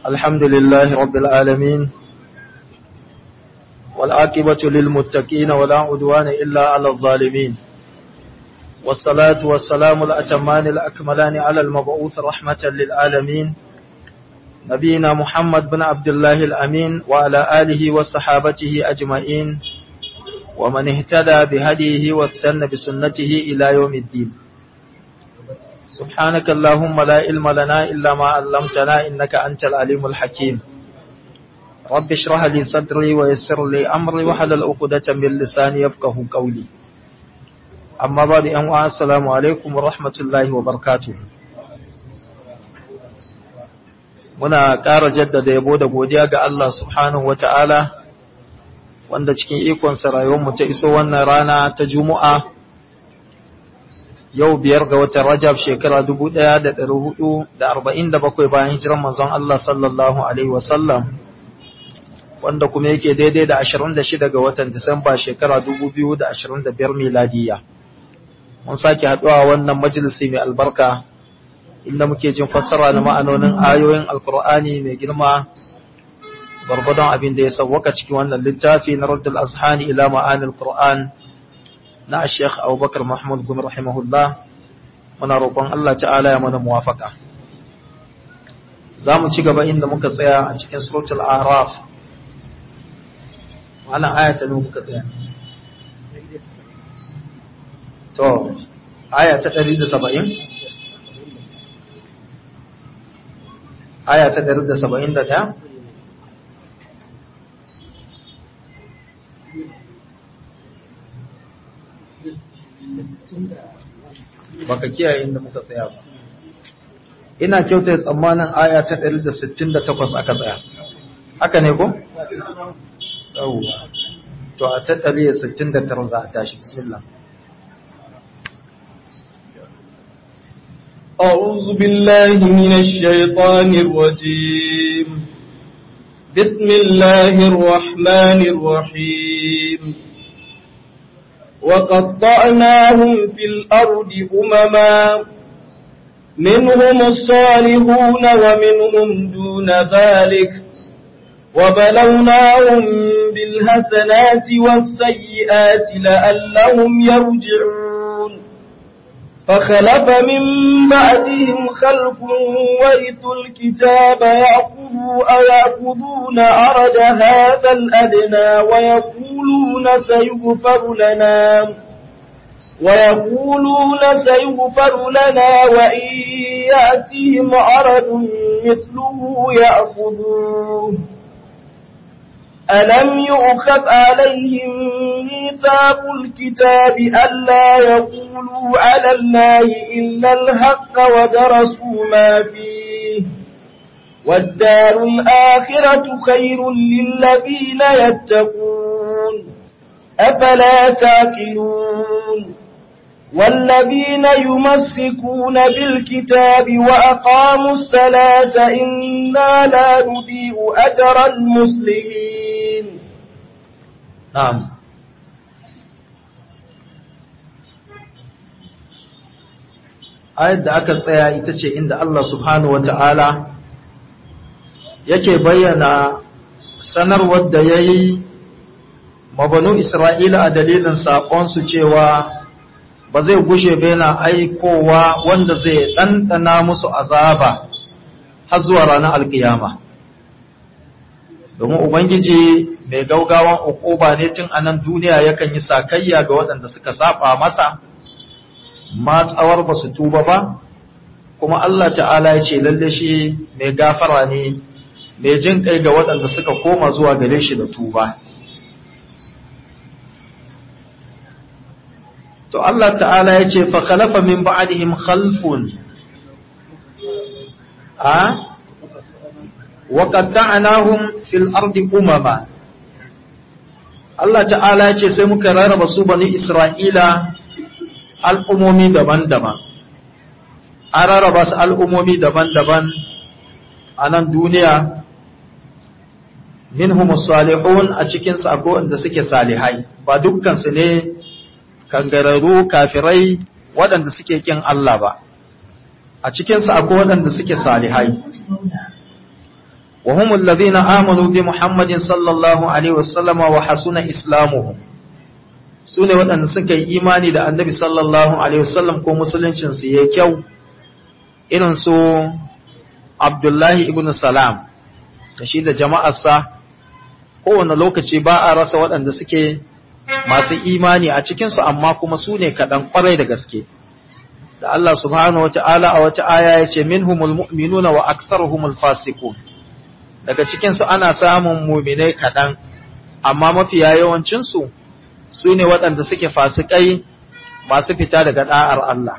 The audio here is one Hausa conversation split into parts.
الحمد لله رب العالمين والعاقبة للمتقين ولا عدوان إلا على الظالمين والصلاة والسلام الأتمان الأكملان على المبعوث رحمة للعالمين نبينا محمد بن عبد الله الأمين وعلى آله وصحابته أجمعين ومن اهتدى بهديه واستنى بسنته إلى يوم الدين سبحانك اللهم لا علم لنا إلا ما علمتنا إنك أنت العليم الحكيم رب اشرح لي صدري ويسر لي أمري وحلل عقدة من لساني يفقه قولي أما بعد أن السلام عليكم ورحمة الله وبركاته muna ƙara jaddada yabo da godiya ga Allah subhanahu wata'ala wanda cikin ikonsa rayuwarmu ta iso wannan rana ta Juma'a yau biyar ga watan Rajab shekara 1447 bayan hijiran manzon Allah sallallahu alaihi wasallam wanda kuma yake daidai da 26 ga watan Disamba shekara 2025 miladiya mun sake haɗuwa wannan majalisi mai albarka inda muke jin fassara na ma'anonin ayoyin alkur'ani mai girma gwargwadon abin da ya sauwaka cikin wannan littafi na raddul azhani ila ma'anil qur'an na Sheikh Abubakar Mahmud Gumi rahimahullah muna roƙon Allah ta'ala ya mana muwafaka zamu ci gaba inda muka tsaya a cikin suratul a'raf wannan aya ta ne muka tsaya to aya ta 170 aya ta 171 baka kiyaye inda muka tsaya ba ina kyauta tsammanin aya ta 168 aka tsaya haka ne ko yawwa to a ta 169 za a tashi bismillah أعوذ بالله من الشيطان الرجيم بسم الله الرحمن الرحيم وقطعناهم في الأرض أمما منهم الصالحون ومنهم دون ذلك وبلوناهم بالحسنات والسيئات لعلهم يرجعون فخلف من بعدهم خلف ورثوا الكتاب يأخذوا أيأخذون أرد هذا الأدنى ويقولون سيغفر لنا ويقولون سيغفر لنا وإن يأتيهم عرض مثله يأخذوه ألم يؤخذ عليهم ميثاق الكتاب ألا يقولوا على الله إلا الحق ودرسوا ما فيه والدار الآخرة خير للذين يتقون أفلا تاكلون والذين يمسكون بالكتاب وأقاموا الصلاة إنا لا نضيء أجر المسلمين نعم ayat da aka tsaya ita ce inda Allah subhanahu wata'ala yake bayyana sanarwar da ya yi mabanu Isra'ila a dalilin saƙonsu cewa ba zai gushe ba yana aikowa wanda zai ɗanɗana musu azaba har zuwa ranar alkiyama. Domin Ubangiji mai gaugawan ukuba ne tun a nan duniya yakan yi sakayya ga waɗanda suka saba masa, matsawar ba su tuba ba, kuma Allah ta'ala ya ce lalle shi mai gafara ne, mai jin kai ga waɗanda suka koma zuwa gare shi da tuba. to Allah ta'ala ya ce fa khalafa min ba'dihim khalfun a wa qatta'nahum fil ardi umama Allah ta'ala ya ce sai muka rarraba su bani Isra'ila al'umomi daban-daban an rarraba su al'umomi daban-daban a nan duniya minhum salihun a cikin su akwai wanda suke salihai ba dukkan su ne kangararru kafirai waɗanda suke kin Allah ba a cikinsu akwai waɗanda suke salihai wa humul ladhina amanu bi Muhammadin sallallahu alaihi wasallam wa hasuna islamuhum sune waɗanda suka yi imani da Annabi sallallahu alaihi wasallam ko musuluncin su yayi kyau irin su Abdullahi ibn Salam da shi da jama'arsa kowane lokaci ba a rasa waɗanda suke masu imani a cikinsu amma kuma su ne kaɗan ƙwarai da gaske da Allah subhanahu wa ta'ala a wata aya ya ce minhumul mu'minuna wa aktharuhumul fasiqun daga cikinsu ana samun muminai kaɗan amma mafiya yawancinsu su ne waɗanda suke fasikai masu fita daga ɗa'ar Allah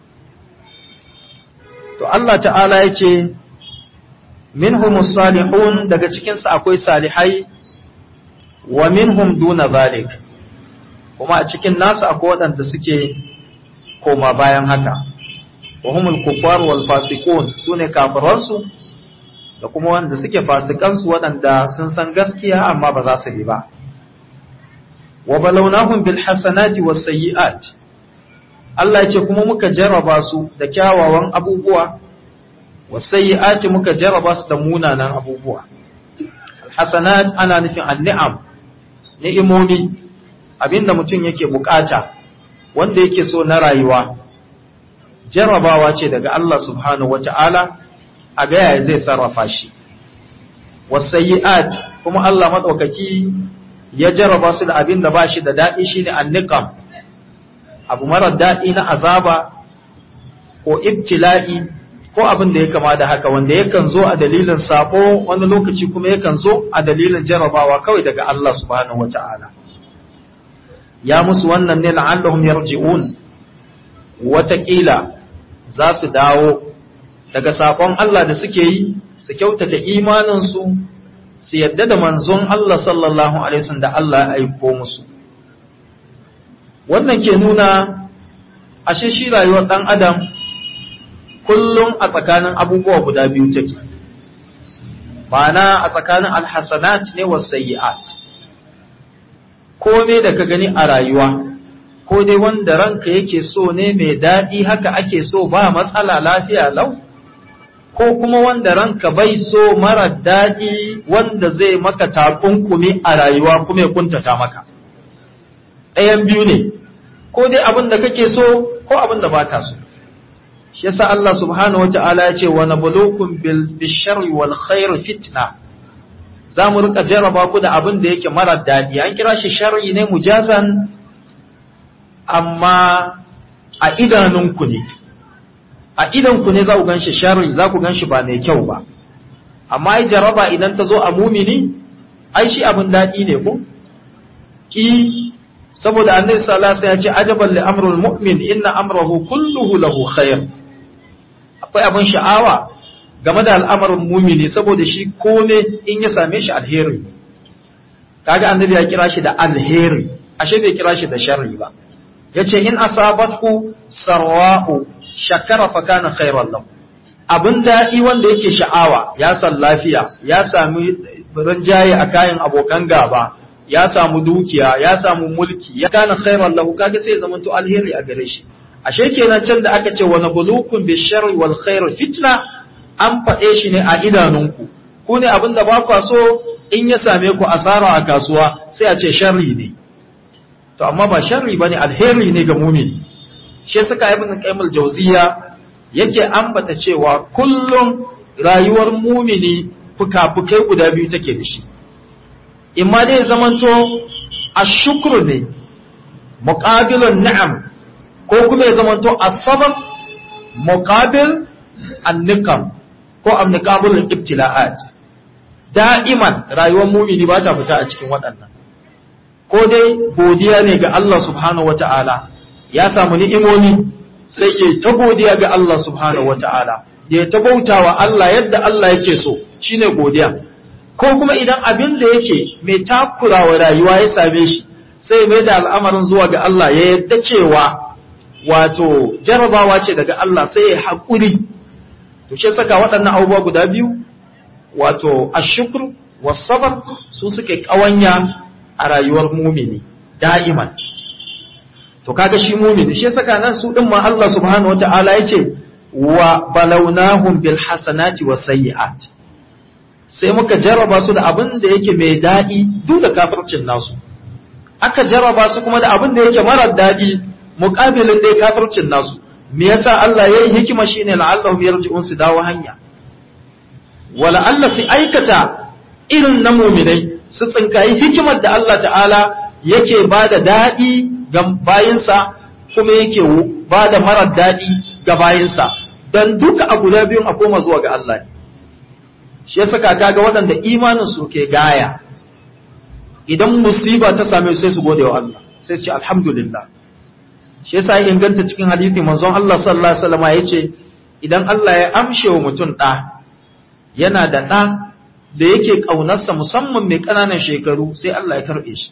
to Allah ta'ala ya ce minhumus salihun daga cikinsu akwai salihai wa minhum duna zalik kuma a cikin nasu akwai waɗanda suke koma bayan haka wa humul kuffar wal fasiqun sune kafiransu da kuma wanda suke fasikansu waɗanda sun san gaskiya amma ba za su bi ba wa balawnahum bil hasanati was sayyi'at Allah ya ce kuma muka jarraba su da kyawawan abubuwa was sayyi'ati muka jarraba su da munanan abubuwa al hasanat ana nufin an-ni'am ni'imomi abinda mutum yake bukata wanda yake so na rayuwa jarrabawa ce daga Allah subhanahu wata'ala a ga yaya zai sarrafa shi wasayyi'at kuma Allah madaukaki ya jarraba su da abinda ba shi da dadi shine anniqam abu marar dadi na azaba ko ibtila'i ko abin da ya kama da haka wanda yakan zo a dalilin sako wani lokaci kuma yakan zo a dalilin jarrabawa kawai daga Allah subhanahu wata'ala ya musu wannan ne la'allahum yarji'un watakila za su dawo daga sakon Allah da suke yi su kyautata imaninsu su yadda da manzon Allah sallallahu alaihi wasallam da Allah ya aiko musu wannan ke nuna ashe shi rayuwar dan adam kullum a tsakanin abubuwa guda biyu take ma'ana a tsakanin alhasanat ne was sayyi'at kome da ka gani a rayuwa ko dai wanda ranka yake so ne mai daɗi haka ake so ba matsala lafiya lau ko kuma wanda ranka bai so mara daɗi wanda zai maka takunkumi a rayuwa kuma ya kuntata maka ɗayan biyu ne ko dai abin da kake so ko abin da ba ka so shi yasa Allah subhanahu wata'ala ya ce wa nabluukum bil bisharri wal khair fitna za mu rika jarraba ku da abin da yake mara daɗi an kira shi sharri ne mujazan amma a idanunku ne a idanku ne za ku ganshi sharri za ku ganshi ba mai kyau ba amma ai jarraba idan ta zo a mumini ai shi abin daɗi ne ko i saboda annabi sallallahu alaihi wasallam ya ce ajaban li amrul mu'min inna amrahu kulluhu lahu khair akwai abin sha'awa game da al'amarin mumini saboda shi kome in ya same shi alheri kaga annabi ya kira shi da alheri ashe bai kira shi da sharri ba yace in asabatku sarwa'u shakara fa kana khairan lahu abin daɗi wanda yake sha'awa ya san lafiya ya sami rinjaye a kayan abokan gaba ya samu dukiya ya samu mulki ya kana khairan lahu kaga sai ya zama to alheri a gare shi ashe kenan can da aka ce wa nabluukum bisharri wal khair fitna an faɗe shi ne a idanunku ku ne abin da ba kwa so in ya same ku asara a kasuwa sai a ce sharri ne to amma ba sharri bane alheri ne ga mumini shi suka ibn qayyim al-jawziya yake ambata cewa kullum rayuwar mumini fuka-fukai guda biyu take da shi imma dai zamanto ashukru ne muqabilun ni'am ko kuma ya zamanto as-sabr muqabil an-niqam ko amniqabul ibtila'at da'iman rayuwar mumini ba ta fita a cikin waɗannan ko dai godiya ne ga Allah subhanahu wata'ala ya samu ni'imomi sai ya ta godiya ga Allah subhanahu wata'ala ya ta bautawa Allah yadda Allah yake so shine godiya ko kuma idan abin da yake mai takurawa rayuwa ya same shi sai mai da al'amarin zuwa ga Allah ya yadda cewa wato jarabawa ce daga Allah sai ya haƙuri to shi saka waɗannan abubuwa guda biyu wato ashukru wasabar su suke ƙawanya a rayuwar mumini da'iman to kaga shi mumini shi saka nan su din ma Allah subhanahu wataala yace wa balawnahum bil hasanati was sayyi'at sai muka jarraba su da abin da yake mai daɗi duk da kafircin nasu aka jarraba su kuma da abin da yake marar daɗi muƙabilin dai kafircin nasu me yasa Allah ya yi hikima shine la'allahu yarji'un su dawo hanya wala Allah su aikata irin na muminai su tsinkayi hikimar da Allah ta'ala yake ba da daɗi ga bayinsa kuma yake ba da marar daɗi ga bayinsa don duka a guda biyun a koma zuwa ga Allah ne shi ya saka kaga waɗanda imanin su ke gaya idan musiba ta same sai su gode wa Allah sai su ce alhamdulillah shi yasa ya inganta cikin hadisi manzon Allah sallallahu alaihi wasallam yace idan Allah ya amshe wa mutum ɗa yana da ɗa da yake ƙaunarsa musamman mai ƙananan shekaru sai Allah ya karɓe shi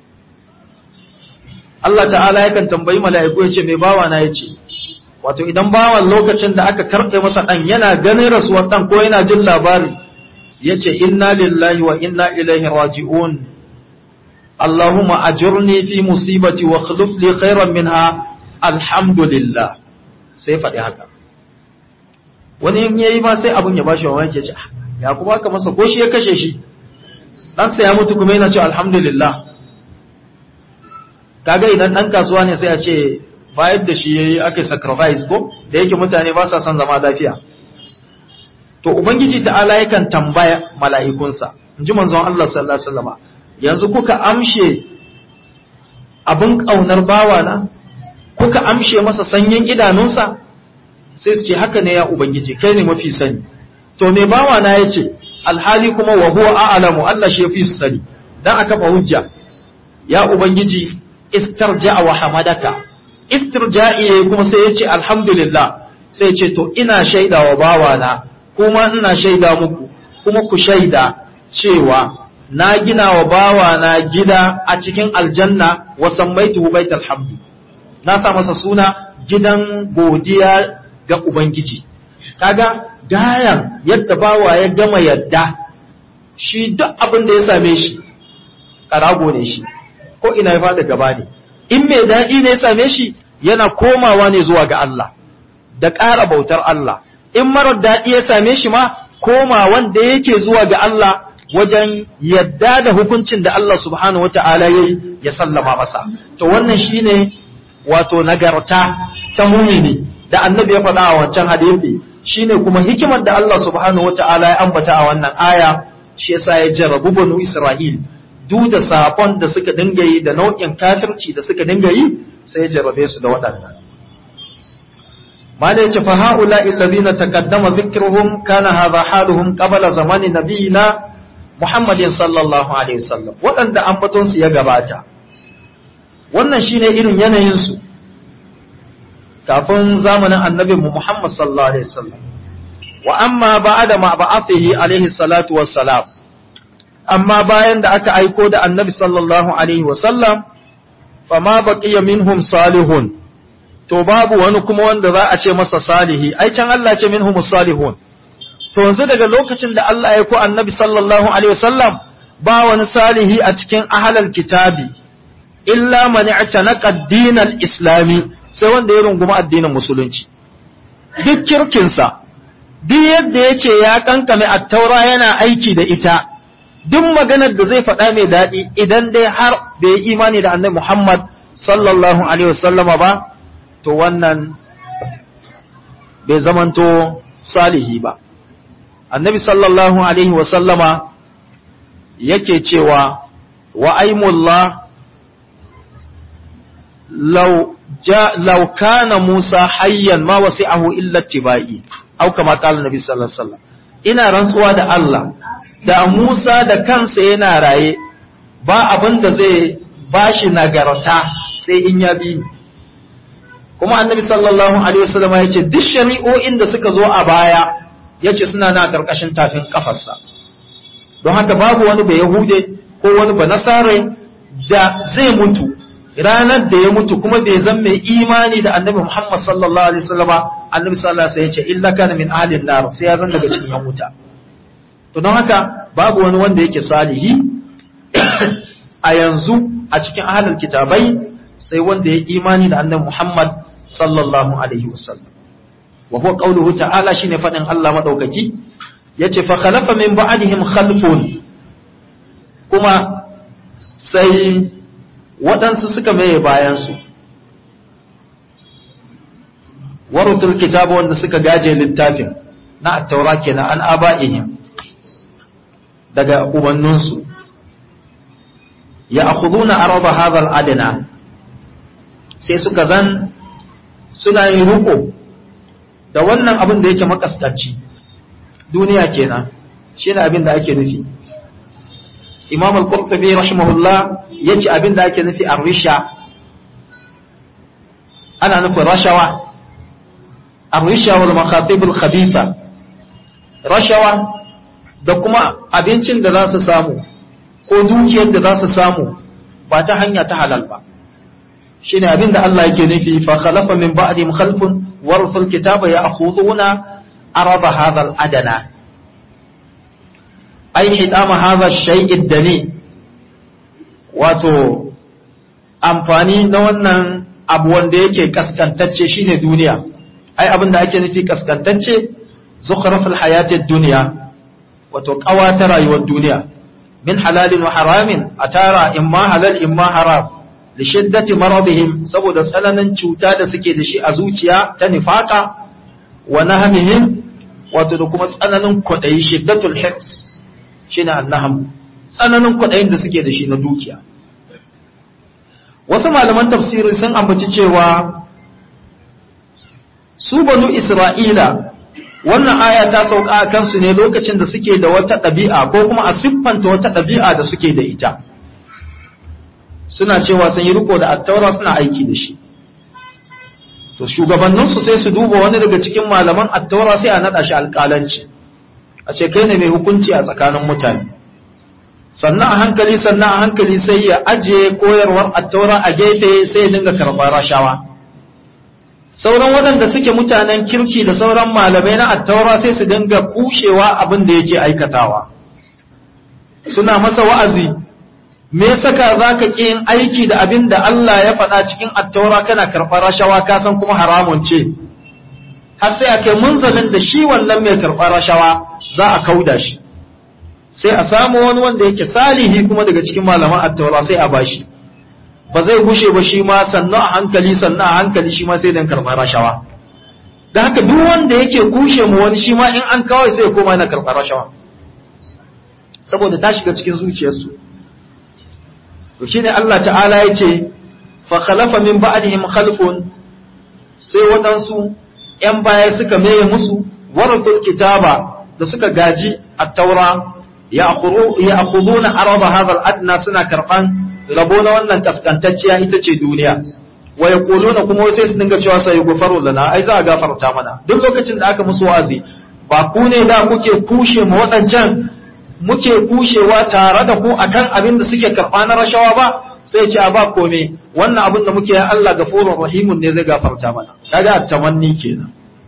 Allah ta'ala yakan tambayi mala'iku ya ce mai bawa na ya ce wato idan bawan lokacin da aka karɓe masa ɗan yana ganin rasuwar ɗan ko yana jin labari ya ce inna lillahi wa inna ilaihi raji'un Allahumma ajurni fi musibati wa khuluf li khairan minha alhamdulillah sai faɗi haka wani in yayi ma sai abun ya bashi mamaki ya ce ya kuma aka masa ko shi ya kashe shi dan sai ya mutu kuma yana cewa alhamdulillah kaga idan dan kasuwa ne sai a ce bayar da shi yayi aka sacrifice ko da yake mutane ba sa son zama lafiya to ubangiji ta'ala yakan tambaya mala'ikunsa inji manzon Allah sallallahu alaihi wasallam yanzu kuka amshe abin kaunar bawana kuka amshe masa sanyin idanunsa sai su ce haka ne ya ubangiji kai ne mafi sani to me bawa na yace alhali kuma wa huwa a'lamu Allah shi yafi su sani dan aka fa hujja ya ubangiji istarja'a wa hamadaka istirja'i kuma sai yace alhamdulillah sai yace to ina shaida wa bawa na kuma ina shaida muku kuma ku shaida cewa na gina wa bawa na gida a cikin aljanna wa sammaituhu baital hamdi na sa masa suna gidan godiya ga ubangiji kaga gayan yadda bawa ya gama yadda shi duk abin da ya same shi karago ne shi ko ina ya fada gaba ne in mai daɗi ne ya same shi yana komawa ne zuwa ga Allah da ƙara bautar Allah in marar daɗi ya same shi ma koma wanda yake zuwa ga Allah wajen yadda da hukuncin da Allah subhanahu wata'ala ya ya sallama masa to wannan shine wato nagarta ta mumini da annabi ya faɗa a wancan hadisi shine kuma hikimar da Allah subhanahu wata'ala ya ambata a wannan aya shi yasa ya jarrabu banu Isra'il duk da sakon da suka dinga yi da nau'in kafirci da suka dinga yi sai ya jarrabe su da waɗannan ma da yace fa haula alladhina taqaddama dhikruhum kana hadha haluhum qabla zamani nabiyina Muhammadin sallallahu alaihi wasallam waɗanda ambaton su ya gabata wannan shine irin yanayin su kafin zamanin annabi Muhammad sallallahu alaihi wasallam wa amma ba'da ma ba'athihi alaihi salatu wassalam amma bayan da aka aiko da annabi sallallahu alaihi wasallam fama baqiya minhum salihun to babu wani kuma wanda za a ce masa salihi ai can Allah ce minhum salihun to yanzu daga lokacin da Allah ya aiko annabi sallallahu alaihi wasallam ba wani salihi a cikin ahlal kitabi illa man i'tanaqa ad-din al-islami sai wanda ya runguma addinin musulunci duk kirkinsa duk yadda ya ce ya kankame attaura yana aiki da ita duk maganar da zai faɗa mai daɗi idan dai har bai yi imani da annabi Muhammad sallallahu alaihi wasallama ba to wannan bai zamanto salihi ba annabi sallallahu alaihi wasallama yake cewa wa aimullah law ja law kana Musa hayyan ma wasi'ahu illa tibai au kama qala nabi sallallahu alaihi wasallam ina rantsuwa da Allah da Musa da kansa yana raye ba abin da zai bashi nagarta sai in ya bi ni kuma annabi sallallahu alaihi wasallam ya ce duk shari'o'in da suka zo a baya yace suna na karkashin tafin kafarsa don haka babu wani ba yahude ko wani ba nasare da zai mutu ranar da ya mutu kuma bai zan mai imani da annabi Muhammad sallallahu alaihi wasallam annabi sallallahu alaihi wasallam ya ce illa kana min ahlin nar sai ya zan daga cikin yan wuta to don haka babu wani wanda yake salihi a yanzu a cikin ahlul kitabai sai wanda ya imani da annabi Muhammad sallallahu alaihi wasallam wa huwa qawluhu ta'ala shine fadin Allah madaukaki yace fa khalafa min ba'dihim khalfun kuma sai waɗansu suka maye bayansu warutul kitabu wanda suka gaje littafin na attaura kenan an aba'ihim daga ubanninsu ya akhuduna araba hadha adana sai suka zan suna yin ruko da wannan abin da yake makaskanci duniya kenan shine abin da ake nufi imam al-qurtubi rahimahullah yace abin da ake nufi ar-risha ana nufin rashawa ar-risha wal makhatib al-khabitha rashawa da kuma abincin da za su samu ko dukiyar da za su samu ba ta hanya ta halal ba shine abin da Allah yake nufi fa khalafa min ba'dihim khalfun warithul kitaba ya'khuduna araba hadha al-adana ai hidama hadha shay'id dani wato amfani na wannan abu wanda yake kaskantacce shine duniya ai abin da ake nufi kaskantacce zukhraful hayatid dunya wato ta rayuwar duniya min halalin wa haramin atara imma halal imma haram li shiddati maradihim saboda tsananin cuta da suke da shi a zuciya ta nifaka wa nahmihim wato da kuma tsananin kwadayi shiddatul hirs shine annaham tsananin kwaɗayin da suke da shi na dukiya wasu malaman tafsiri sun ambaci cewa su banu isra'ila wannan aya ta sauka a kansu ne lokacin da suke da wata ɗabi'a ko kuma a siffanta wata ɗabi'a da suke da ita suna cewa sun yi riko da attaura suna aiki da shi to shugabanninsu sai su duba wani daga cikin malaman attaura sai a naɗa shi alƙalanci a ce kai ne mai hukunci a tsakanin mutane sannan a hankali sannan a hankali sai ya ajiye koyarwar attaura a gefe sai ya dinga karɓar rashawa sauran waɗanda suke mutanen kirki da sauran malamai na attaura sai su dinga kushewa abin da yake aikatawa suna masa wa'azi me saka za ka ƙi yin aiki da abin da Allah ya faɗa cikin attaura kana karɓar rashawa ka san kuma haramun ce har sai a kai munzalin da shi wannan mai karɓar rashawa za a kauda shi sai a samu wani wanda yake salihi kuma daga cikin malaman attaura sai a bashi ba zai gushe ba shi ma sannan a hankali sannan a hankali shi ma sai dan karɓar rashawa da haka duk wanda yake kushe mu wani shi ma in an kawai sai ya koma yana karɓar rashawa saboda ta shiga cikin zuciyarsu to shine Allah ta'ala ya ce fa khalafa min ba'dihim khalfun sai waɗansu ‘yan baya suka meye musu waratul kitaba da suka gaji a taura ya akhuduna araba hadha adna suna karban rabo na wannan kaskantacciya ita ce duniya wa yaquluna kuma sai su dinga cewa sai gufaru lana ai za a gafarta mana duk lokacin da aka musu wazi ba ku ne da kuke kushe mu waɗancan muke kushewa tare da ku akan abin da suke karɓa na rashawa ba sai ce a ba kome wannan abin da muke ya Allah gafurur rahimun ne zai gafarta mana kaga tamanni kenan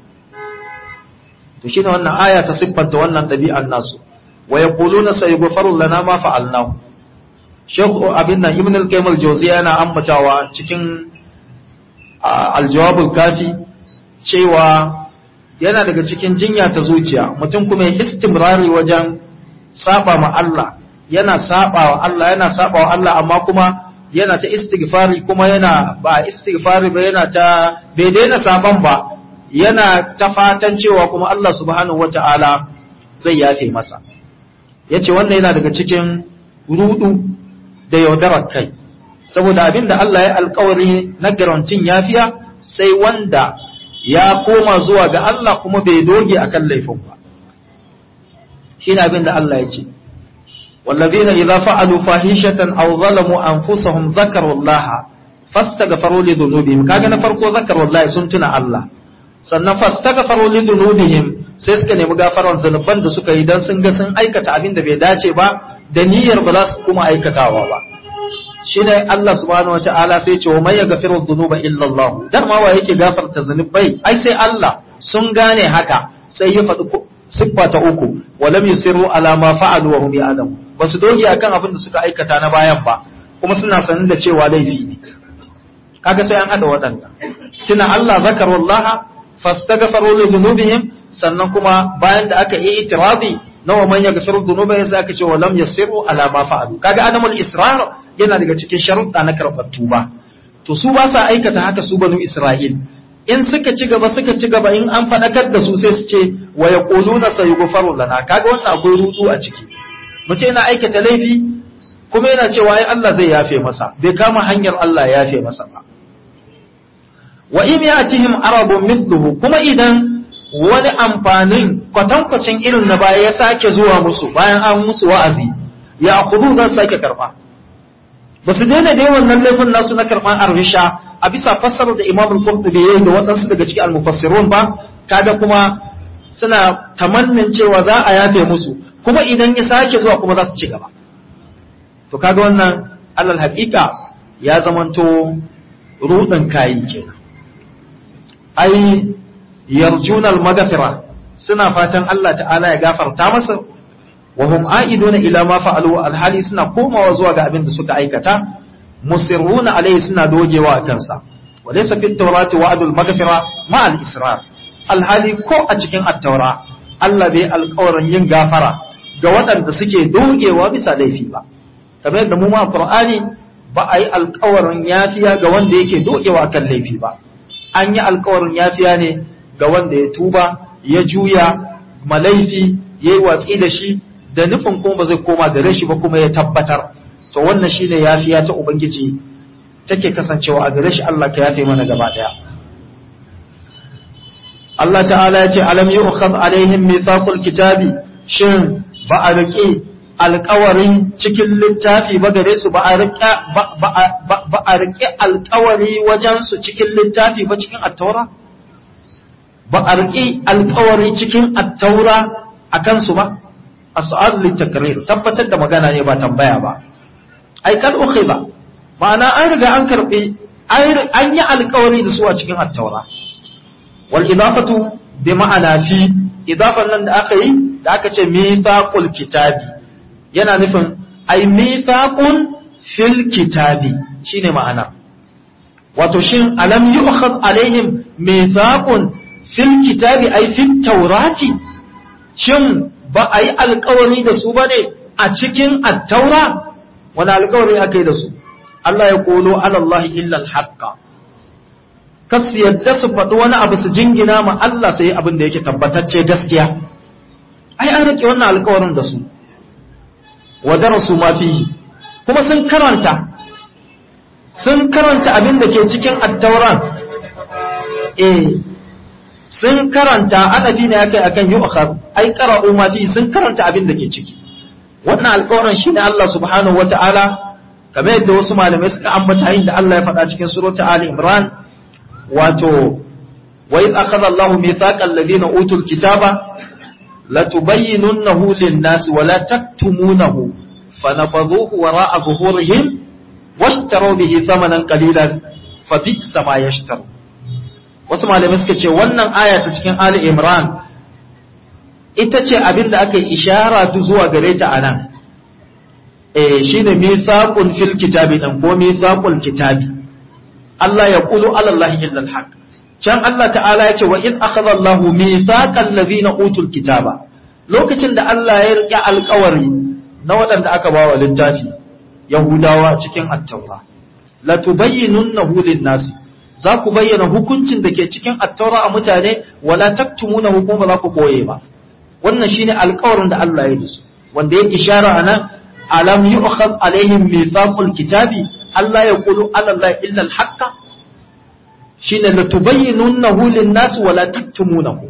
to shine wannan aya ta siffanta wannan ɗabi'an nasu wa yaquluna sayughfaru lana ma fa'alnahu Sheikh abin nan Ibn al-Qayyim al-Jawziyya yana ambatawa cikin al-Jawab al-Kafi cewa yana daga cikin jinya ta zuciya mutum kuma ya istimrari wajen saba ma Allah yana saba wa Allah yana saba wa Allah amma kuma yana ta istighfari kuma yana ba istighfari ba yana ta bai daina saban ba yana ta fatan cewa kuma Allah subhanahu wata'ala zai yafe masa yace wannan yana daga cikin rudu da yaudarar kai saboda abin da Allah ya alkawari na garantin yafiya sai wanda ya koma zuwa ga Allah kuma bai doge akan laifin ba shine abin da Allah ya ce والذين إذا فعلوا فاحشة أو ظلموا أنفسهم ذكروا الله فاستغفروا لذنوبهم كاغا نفرقوا ذكروا الله سنتنا الله sannan fastaghfaru li dhunubihim sai suka nemi gafaran zanuban da suka yi dan sun ga sun aikata abin da bai dace ba da niyyar ba za su kuma aikatawa ba shine Allah subhanahu wataala sai ce wa may yaghfiru dhunuba illa Allah dan ma wa yake gafarta zanubai ai sai Allah sun gane haka sai ya faɗi siffa ta uku walam yusirru ala ma fa'alu wa hum ya'lamu basu doge akan abin da suka aikata na bayan ba kuma suna sanin da cewa laifi ne kaga sai an hada waɗanda tuna Allah zakarullaha fastaghfaru li dhunubihim sannan kuma bayan da aka yi itirazi nawa man yaghfiru dhunuba yasa aka ce wa lam yasiru ala ma fa'alu kaga adamul israr yana daga cikin sharuɗa na karɓar tuba to su ba sa aikata haka su banu isra'il in suka ci gaba suka ci gaba in an faɗakar da su sai su ce wa yaquluna sayughfaru lana kaga wannan akwai rudu a ciki mutum yana aikata laifi kuma yana cewa ai Allah zai yafe masa bai kama hanyar Allah ya yafe masa ba wa in yatihim arabun mithluhu kuma idan wani amfanin kwatankwacin irin na baya ya sake zuwa musu bayan an musu wa'azi ya kudu za su sake karba ba su daina da wannan laifin nasu na karban arhisha a bisa fassarar da imam al-qurtubi yayi da waɗansu daga cikin al-mufassirun ba kaga kuma suna tamannin cewa za a yafe musu kuma idan ya sake zuwa kuma za su ci gaba to kaga wannan alal haƙiƙa ya zamanto rudin kayi kenan ai yarjuna al-maghfira suna fatan Allah ta'ala ya gafarta masa wa hum aiduna ila ma fa'alu alhali suna komawa zuwa ga abin da suka aikata musirruna alaihi suna dogewa a kansa wa laysa fit tawrati wa'dul maghfira ma al-israr alhali ko a cikin at-taura Allah bai alƙawarin yin gafara ga waɗanda suke dogewa bisa laifi ba kamar yadda mu ma Qur'ani ba a yi alƙawarin yafiya ga wanda yake dogewa kan laifi ba an yi alƙawarin yafiya ne ga wanda ya tuba ya juya malaifi ya yi watsi da shi da nufin kuma ba zai koma gare shi ba kuma ya tabbatar to wannan shine yafiya ta ubangiji take kasancewa a gare shi Allah ka yafe mana gaba daya Allah ta'ala ya ce alam yu'khad alaihim mithaqul kitabi shin ba a riƙe alƙawarin cikin littafi ba gare su ba a riƙe ba a riƙe alƙawari wajen su cikin littafi ba cikin attaura ba a riƙe alƙawari cikin attaura a kansu ba a su'ad littakrir tabbatar da magana ne ba tambaya ba ai kad ba ma'ana an riga an karɓi an yi alƙawari da su a cikin attaura wal idafatu bi ma'ana fi idafan nan da aka yi da aka ce mithaqul kitabi yana nufin ai mithaqun fil kitabi shine ma'ana wato shin alam yu'khad alaihim mithaqun fil kitabi ai fit taurati shin ba a yi alkawari da su bane a cikin attaura wani alkawari aka yi da su Allah ya kolo alallahi illa alhaqqa kas yadda su faɗi wani abu su jingina ma Allah sai abin da yake tabbatacce gaskiya ai an rike wannan alkawarin da su wa darasu ma fihi kuma sun karanta sun karanta abin da ke cikin attauran eh sun karanta adabi ne akai akan yu'khar ai qara'u ma fi sun karanta abin da ke ciki wannan alƙawarin shine Allah subhanahu wata'ala kamar yadda wasu malamai suka ambata inda Allah ya faɗa cikin surata Ali Imran wato wa idh akhadha Allahu mithaqal ladina utul kitaba latubayyinunnahu lin-nasi wa la taktumunahu fanabadhuhu wara'a zuhurihim washtaru bihi thamanan qalilan fa bi'sa ma yashtaru wasu malamai suka ce wannan aya ta cikin Ali Imran ita ce abin da aka yi ishara zuwa gare ta a nan eh shine mithaqun fil kitabi dan ko mithaqul kitabi Allah ya qulu ala Allah illa al can Allah ta'ala ya ce wa id akhadha Allah mithaqal ladhina utul kitaba lokacin da Allah ya rike alƙawari na waɗanda aka ba wa littafi Yahudawa cikin at-Taura la tubayyinunnahu lin-nasi za ku bayyana hukuncin da ke cikin attaura a mutane wala taktumuna hukum ba za ku koye ba wannan shine alƙawarin da Allah ya yi su wanda ya ishara anan alam yu'khad alaihim mithaqul kitabi Allah ya qulu ala Allah illa al-haqqa shine la tubayyinunahu lin-nas wala taktumunahu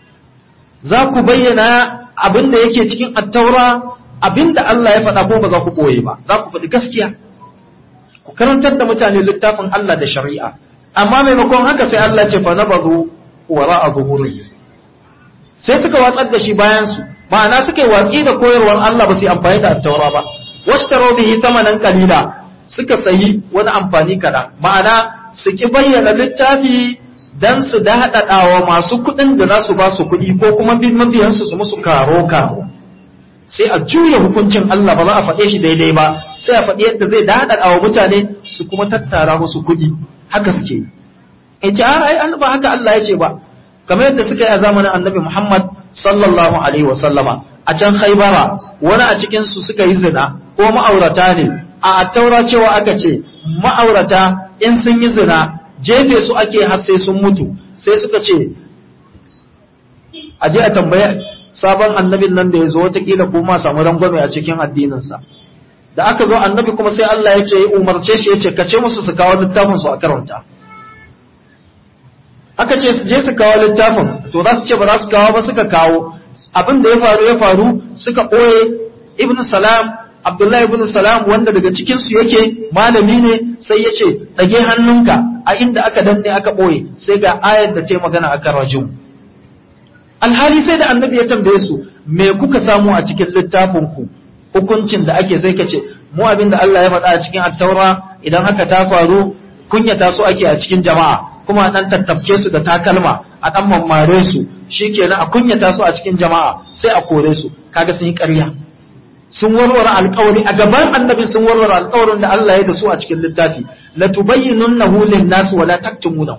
za ku bayyana abinda yake cikin attaura abinda Allah ya faɗa ko ba za ku koye ba za ku faɗi gaskiya ku karantar da mutane littafin Allah da shari'a amma maimakon haka sai Allah ce fa nabazu wara a zuhuri sai suka watsar da shi bayan su ma'ana suka yi watsi da koyarwar Allah ba su yi amfani da attaura ba washtaro bihi tamanan kalila suka sayi wani amfani kaɗan ma'ana su ki bayyana littafi dan su daɗaɗawa masu kuɗin da za su ba su kuɗi ko kuma bin mabiyansu su musu karo karo sai a juya hukuncin Allah ba za a faɗe shi daidai ba sai a faɗi yadda zai daɗaɗawa mutane su kuma tattara musu kuɗi haka suke ya ce ai an ba haka Allah ya ce ba kamar yadda suka yi a zamanin annabi Muhammad sallallahu alaihi wa sallama a can Khaibara wani a cikin su suka yi zina ko ma'aurata ne a taura cewa aka ce ma'aurata in sun yi zina jefe su ake har sai sun mutu sai suka ce a je a tambaya sabon annabin nan da ya zo watakila ko ma samu rangwame a cikin addininsa da aka zo annabi kuma sai Allah ya ce ya umarce shi ya ce ka ce musu su kawo littafin su a karanta aka ce su je su kawo littafin to za su ce ba za su kawo ba suka kawo abin da ya faru ya faru suka ɓoye ibn salam abdullahi ibn salam wanda daga cikin su yake malami ne sai ya ce ɗage hannunka a inda aka danne aka ɓoye sai ga ayar da ta magana akan rajum alhali sai da annabi ya tambaye su me kuka samu a cikin littafin ku hukuncin da ake sai ka ce mu abin da Allah ya faɗa a cikin attaura idan haka ta faru kunyata su ake a cikin jama'a kuma a ɗan tattafke su da takalma a ɗan mammare su shikenan a kunyata su a cikin jama'a sai a kore su kaga sun yi ƙarya sun warware alƙawari a gaban annabin sun warware alƙawarin da Allah ya da su a cikin littafi la tubayyinunnahu lin-nas wa la taktumunahu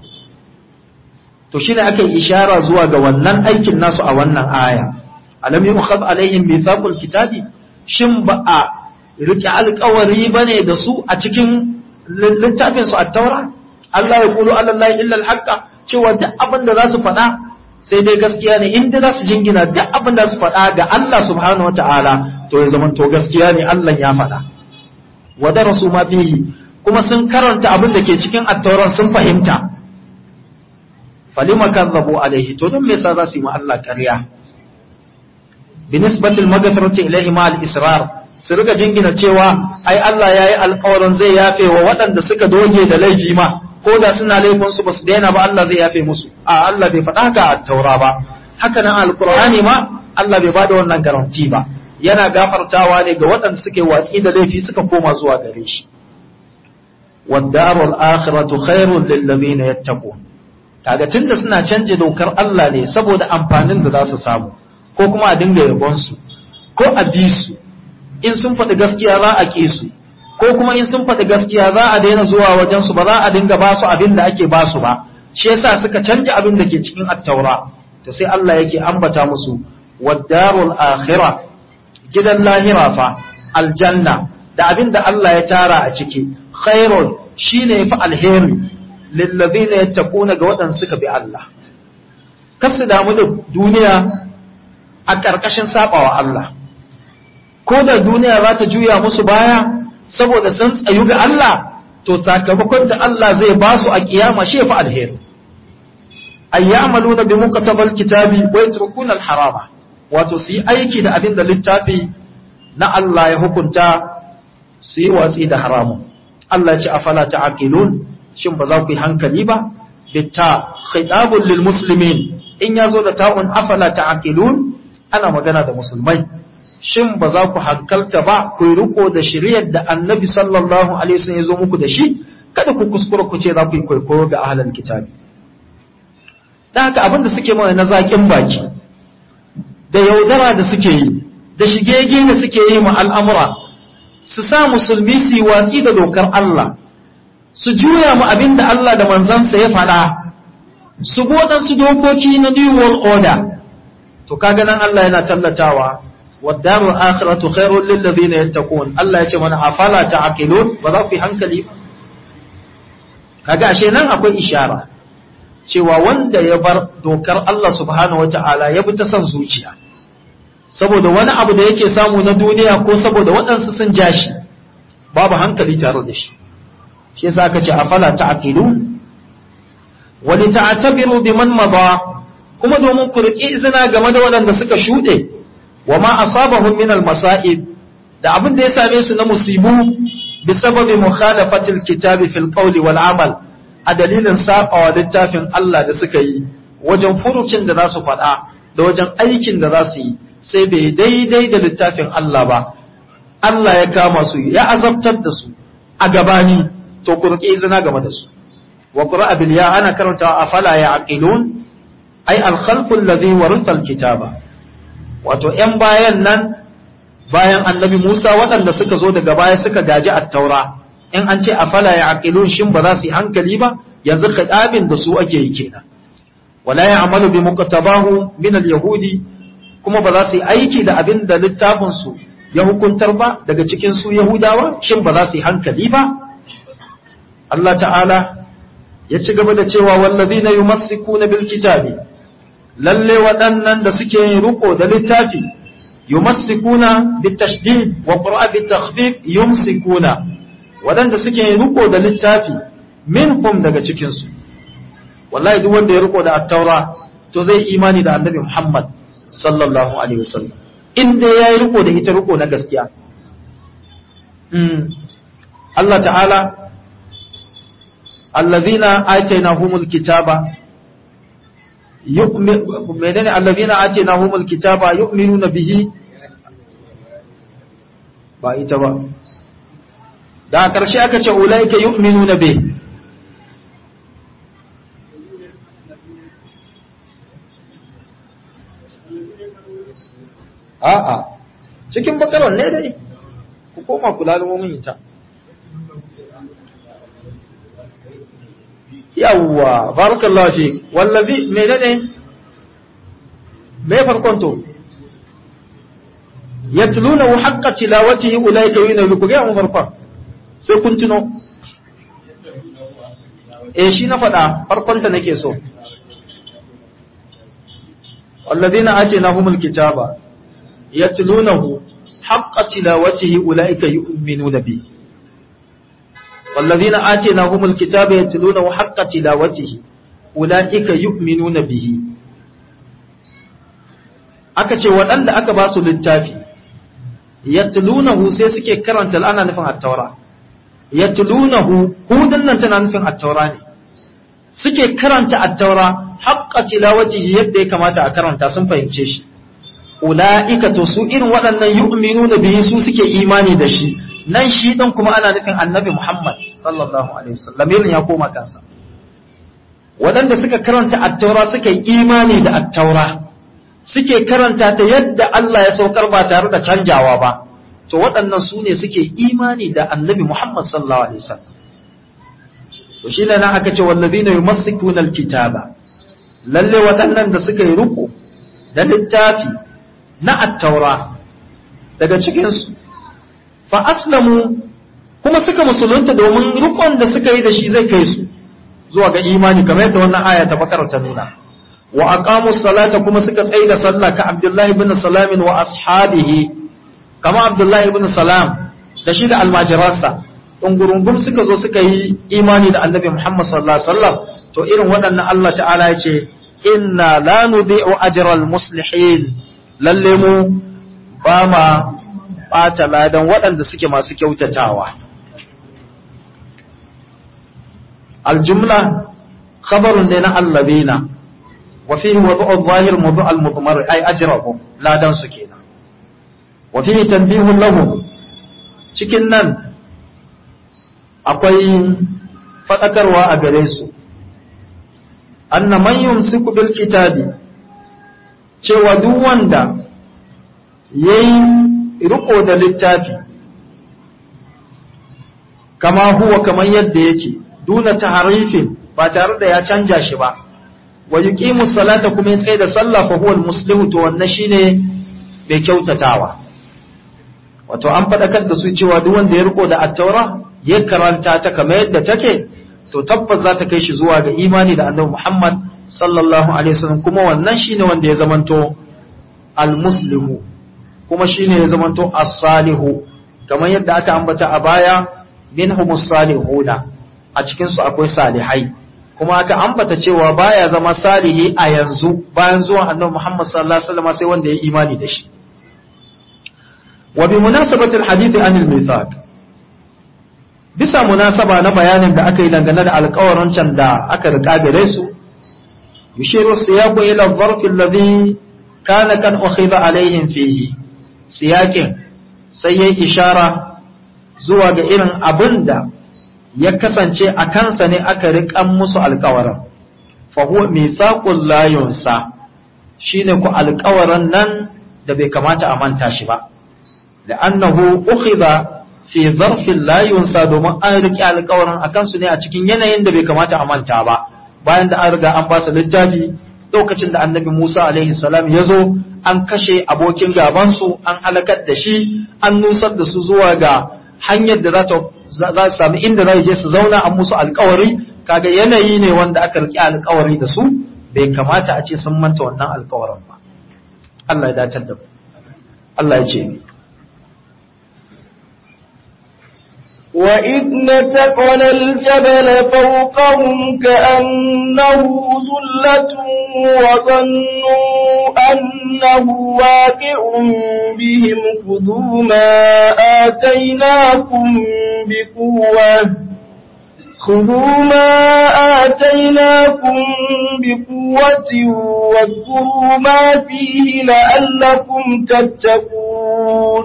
to shine aka yi ishara zuwa ga wannan aikin nasu a wannan aya alam yukhad alaihim mithaqul kitabi shin ba a rike alƙawari bane da su a cikin littafin su at-taura Allah ya kulu alallahi illa al-haqqa cewa duk abin da za su faɗa sai dai gaskiya ne inda za su jingina duk abin da su faɗa ga Allah subhanahu wata'ala to ya zama to gaskiya ne Allah ya faɗa wa darasu ma fihi kuma sun karanta abin da ke cikin at-tauran sun fahimta falima kadzabu alaihi to don me yasa za su yi ma Allah ƙarya binisbatil maghfirati ilaihi ma al-israr su riga jingina cewa ai Allah yayi alƙawarin zai yafe wa waɗanda suka doge da laifi ma ko da suna laifin su basu daina ba Allah zai yafe musu a Allah bai faɗa haka a taura ba haka nan alqur'ani ma Allah bai bada wannan garanti ba yana gafartawa ne ga waɗanda suke watsi da laifi suka koma zuwa gare shi waddarul akhiratu khairul lil ladina yattaqun kaga tunda suna canje dokar Allah ne saboda amfanin da za su samu ko kuma a dinga yabon su ko a bi su in sun faɗi gaskiya za a ƙi su ko kuma in sun faɗi gaskiya za a daina zuwa wajen su ba za a dinga ba su abin da ake ba su ba shi yasa suka canja abin da ke cikin attaura to sai Allah yake ambata musu waddarul akhirah gidan lahira fa aljanna da abin da Allah ya tara a ciki khairun shine yafi alheri lillazina yattaquna ga waɗanda suka bi Allah kasu damu da duniya a ƙarƙashin sabawa Allah ko da duniya za ta juya musu baya saboda sun tsayu ga Allah to sakamakon da Allah zai ba su a kiyama shi yafi alheri ay ya'maluna bi muqtabal kitabi wa yatrukuna al-harama wato su yi aiki da abin da littafi na Allah ya hukunta su yi watsi da haramun Allah ce afala ta'aqilun shin ba za ku yi hankali ba bitta khitabun lil muslimin in yazo da ta'un afala ta'aqilun ana magana da musulmai shin ba za ku hankalta ba ku yi riko da shari'ar da annabi sallallahu alaihi wasallam ya zo muku da shi kada ku kuskura ku ce za ku yi kwaikwayo ga ahlul kitabi dan haka abin da suke mana na zakin baki da yaudara da suke yi da shigege da suke yi ma al'amura su sa musulmi su yi watsi da dokar Allah su juya mu abin da Allah da manzansa ya faɗa su su dokoki na new world order to kaga nan Allah yana tallatawa waddaru akhiratu khairul lil ladina yattaqun Allah ya ce mana afala ta'qilun ba za ku yi hankali ba kaga ashe nan akwai ishara cewa wanda ya bar dokar Allah subhanahu wata'ala ya bi ta son zuciya saboda wani abu da yake samu na duniya ko saboda waɗansu sun ja shi babu hankali tare da shi shi yasa aka ce afala ta'qilu wa li ta'tabiru biman mada kuma domin ku riƙi izina game da waɗanda suka shuɗe wa ma asabahum min al-masa'ib da abin da ya same su na musibu bi sababi mukhalafatil kitabi fil qawli wal amal a dalilin sabawa littafin Allah da suka yi wajen furucin da za su faɗa da wajen aikin da za su yi sai bai daidai da littafin Allah ba Allah ya kama su ya azabtar da su a gabani to ku riƙe izina game da su wa qura'a bil ya ana karanta afala ya aqilun ay al khalqu alladhi warisa al kitaba wato yan bayan nan bayan annabi Musa waɗanda suka zo daga baya suka gaji at-taura in an ce afala ya aqilun shin ba za su yi hankali ba yanzu khidabin da su ake yi kenan wala ya'malu bi muqtabahu min al-yahudi kuma ba za su yi aiki da abin da littafin su ya hukuntar ba daga cikin su yahudawa shin ba za su yi hankali ba Allah ta'ala ya ci gaba da cewa wallazina yumassikuna bil kitabi lalle waɗannan da suke yin riko da littafi yumassikuna bit tashdid wa qira'a bit takhfif yumsikuna waɗanda suke yin riko da littafi minhum daga cikin su wallahi duk wanda ya riko da at-taura to zai imani da annabi Muhammad sallallahu alaihi wasallam in dai yayi riko da ita riko na gaskiya Allah ta'ala الذين آتيناهم الكتاب يؤمن menene الذين آتيناهم الكتاب يؤمنون به ba ita ba da ƙarshe aka ce ulaika yu'minuna bi a'a cikin bakaron ne dai ku koma kula da mun ita yawwa barakallahu fi wallazi menene me farkon to yatluna haqqa tilawatihi ulaika yu'minu ku ga mu farkon sai kun tuno eh shi na faɗa farkon ta nake so walladina atinahumul kitaba yatlunahu haqqa tilawatihi ulaika yu'minuna bihi والذين آتيناهم الكتاب يتلونه حق تلاوته أولئك يؤمنون به aka ce waɗanda aka ba su littafi yatlunahu sai suke karanta ana nufin at-taura yatlunahu hudun nan tana nufin at-taura ne suke karanta at-taura haqqa tilawatihi yadda ya kamata a karanta sun fahimce shi ulaika to su irin waɗannan yu'minuna bihi su suke imani da shi nan shi ɗin kuma ana nufin annabi Muhammad sallallahu Alaihi wasallam irin ya koma kansa. Waɗanda suka karanta attaura suka yi imani da attaura, suke karanta ta yadda Allah ya saukar ba tare da canjawa ba, to waɗannan su ne suke imani da annabi Muhammad sallallahu Alaihi wasallam. To shi ne nan aka ce wallazi na yi masu kitaba, lalle waɗannan da suka yi riko da littafi na attaura daga cikinsu fa aslamu kuma suka musulunta domin rukun da suka yi da shi zai kai su zuwa ga imani kamar yadda wannan aya ta bakar ta nuna wa aqamu salata kuma suka tsaye da sallah ka Abdullah ibn Salam wa ashabihi kama Abdullah ibn Salam da shi da almajiransa ungurungum suka zo suka yi imani da Annabi Muhammad sallallahu alaihi wasallam to irin waɗannan Allah ta'ala ya ce inna la nudhi'u ajral muslihin lalle mu ba ma ɓata ladan waɗanda suke masu kyautatawa. Aljumla, khabarun ne na allabina, wa fi wadu'ar zahir mudu al-mudmar ai ajrahu ladan su kenan. Wa fi tanbihun lahu cikin nan akwai faɗakarwa a gare su. Anna man yumsiku bil kitabi cewa duk wanda yayi riko da littafi kama huwa kamar yadda yake duna taharifin ba tare da ya canja shi ba wa yuqimu salata kuma ya tsaye da sallah fa huwa muslimu to wannan shine bai kyautatawa wato an faɗakar da su cewa duk wanda ya riko da at-taura ya karanta ta kamar yadda take to tabbas za ta kai shi zuwa ga imani da annabi Muhammad sallallahu alaihi wasallam kuma wannan shine wanda ya zamanto al-muslimu kuma shine ya zamanto as-salihu kamar yadda aka ambata a baya minhumus salihuna a cikin su akwai salihai kuma aka ambata cewa baya zama salihi a yanzu bayan zuwan annabi Muhammad sallallahu alaihi wasallam sai wanda ya imani da shi wa bi munasabati al-hadith an al-mithaq bisa munasaba na bayanin da aka yi dangane da alƙawarin can da aka riƙa gare su yushiru siyaqu ila adh-dharf alladhi kana kan ukhidha alaihim fihi siyaƙin sai ya ishara zuwa ga irin abin da ya kasance a kansa ne aka riƙan musu alƙawarin fahuwa mai saƙon layunsa shi ne ku alƙawarin nan da bai kamata a manta shi ba da annahu ukhidha fi zarfin layunsa domin an riƙe alƙawarin a kansu ne a cikin yanayin da bai kamata a manta ba bayan da an riga an ba su littafi lokacin da annabi Musa alaihi salam ya zo an kashe abokin gabansu an halakar da shi an nusar da su zuwa ga hanyar da za su sami inda za je su zauna an musu alkawari kaga yanayi ne wanda aka riƙe alkawari da su bai kamata a ce sun manta wannan alkawarin ba Allah ya dace da Allah ya ce وإذ نتقنا الجبل فوقهم كأنه ظلة وظنوا أنه واقع بهم خذوا ما آتيناكم بقوة خذوا ما آتيناكم بقوة واذكروا ما فيه لعلكم تتقون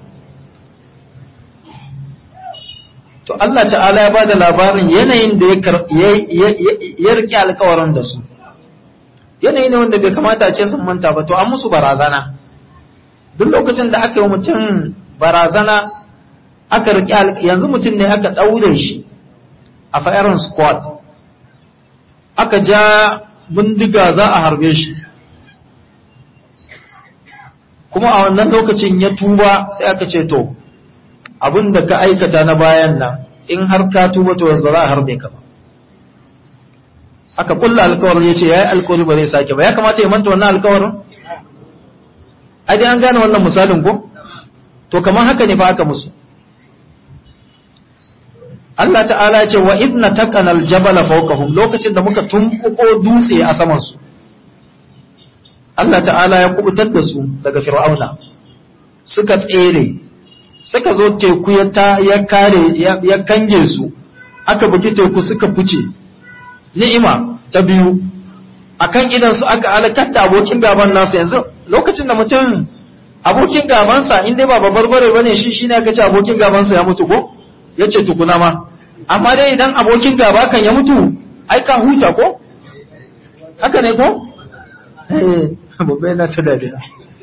to Allah ta'ala ya bada labarin yanayin da ya rike alkawarin da su yanayi ne wanda bai kamata ce sun manta ba to an musu barazana duk lokacin da aka yi mutum barazana aka rike yanzu mutum ne aka ɗaure shi a firing squad aka ja bindiga za a harbe shi kuma a wannan lokacin ya tuba sai aka ce to abin da ka aikata na bayan nan in har ka tuba to za a harbe ka ba aka kulla alkawarin ya ce ya yi alkawari ba zai sake ba ya kamata ya manta wannan alkawarin ai dai an gane wannan misalin ko to kamar haka ne fa aka musu Allah ta'ala ya ce wa idna taqana aljabala fawqahum lokacin da muka tumbuko dutse a saman su Allah ta'ala ya kubutar da su daga fir'auna suka tsere suka zo teku ya ta ya kare ya kange su aka bugi teku suka fice ni'ima ta biyu akan idan su aka halakar da abokin gaban nasa yanzu lokacin da mutum abokin gabansa in dai ba babbar bare bane shi shine aka ce abokin gabansa ya mutu ko yace tukuna ma amma dai idan abokin gaba kan ya mutu ai ka huta ko haka ne ko eh babbai na ta dariya